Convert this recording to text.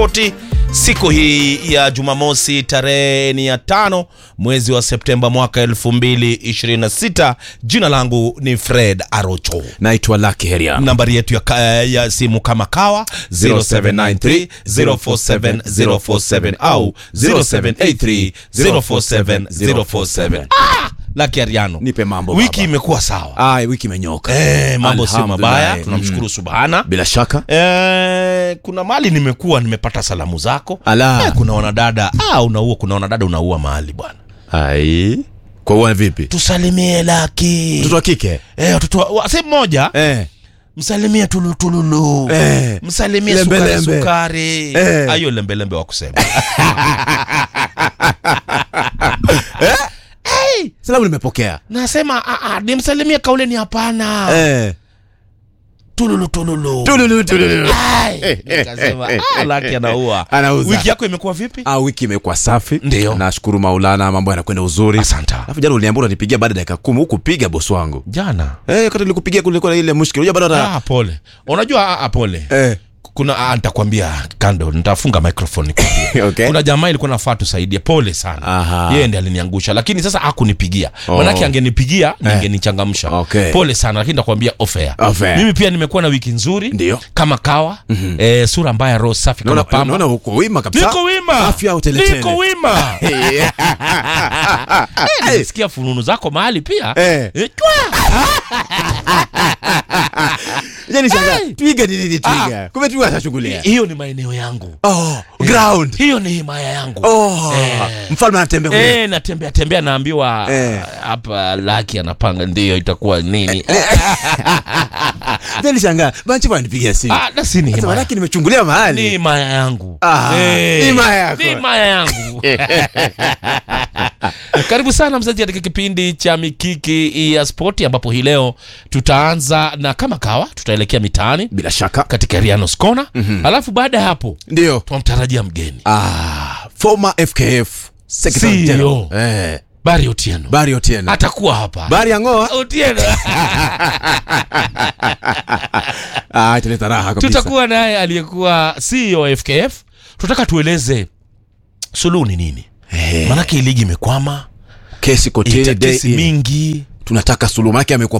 Spoti siku hii ya Jumamosi tarehe ni ya tano mwezi wa Septemba mwaka 2026. Jina langu ni Fred Arocho. naitwa Lucky Heria. Nambari yetu ya, ka- ya simu kama kawa 0793 047 047 au 0783 047 047. Ah, Lucky Ariano. Nipe mambo Wiki baba. imekuwa sawa. Ai, wiki imenyoka. Eh, mambo sio Alhamdulillah. mabaya, tunamshukuru Subhana. Bila shaka. Eh, kuna mali nimekuwa nimepata salamu zako Ala. eh, kuna wanadada ah, unaua kuna wanadada unaua mahali bwana Ai. Kwa uwa vipi? tusalimie laki Mtoto wa kike? eh, watoto wa- wa- sehemu moja Eh. msalimie tulutululu Eh. msalimie Lembe, sukari lembe. sukari Eh. ayo lembelembe wa kusema Salamu nimepokea. nasema ah, ah, nimsalimie kauleni hapana Eh. tululu tululu Tululu tululu. Ai, nikasema ah, laki anaua Anauza. wiki yako imekuwa vipi Ah, wiki imekuwa safi. Ndio. Nashukuru Maulana, mambo yanakwenda uzuri. asanta Alafu jana uliniambia unanipigia baada ya dakika 10 huku piga bosi wangu. jana Eh, wakati nilikupigia kulikuwa na ile mushkil. Unajua bado hata ah, pole unajua ah, ah, pole eh. kuna ah, nitakwambia kando nitafunga microphone nikwambie. Okay. kuna jamaa ilikuwa nafaa tusaidie pole sana Aha. yeye ndiye aliniangusha lakini sasa hakunipigia Oh. manake angenipigia ningenichangamsha Okay. pole sana lakini nitakwambia ofea Off air. mimi pia nimekuwa na wiki nzuri Ndio. kama kawa mm-hmm. eh, sura mbaya roho safi kama Naona pamba naona uko wima kabisa. niko wima Afya uteletele. niko wima Eh. Eh, nisikia fununu zako mahali pia Eh. Eh, twa! Yaani shangaa. Twiga ni nini twiga? Kumbe twiga atashughulia. hiyo ni maeneo yangu Oh, ground. hiyo ni himaya yangu Oh, mfalme anatembea kule. Eh, natembea tembea naambiwa Eh. hapa laki anapanga ndio itakuwa nini Then shangaa. Banchi bwana nipigia simu. Ah, na si ni Sasa himaya. manake nimechungulia ni mahali. himaya yangu Ah, Eh, himaya yako. ni himaya yangu karibu sana mzaji katika kipindi cha mikiki ya spoti ambapo hii leo tutaanza na kama kawa tutaelekea mitaani Bila shaka. katika rianos kona alafu baada ya hapo Ndio. tunamtarajia mgeni Ah, former FKF Secretary CEO. General. Eh, bari otieno Bari Otieno. atakuwa hapa Bari Angoa. otieno Ah, italeta raha kabisa. tutakuwa naye aliyekuwa CEO wa FKF. Tunataka tueleze suluhu ni nini, Eh, maanake hii ligi imekwama, kesi kotini ita day kesi in. mingi Tunataka suluhu maana amekuwa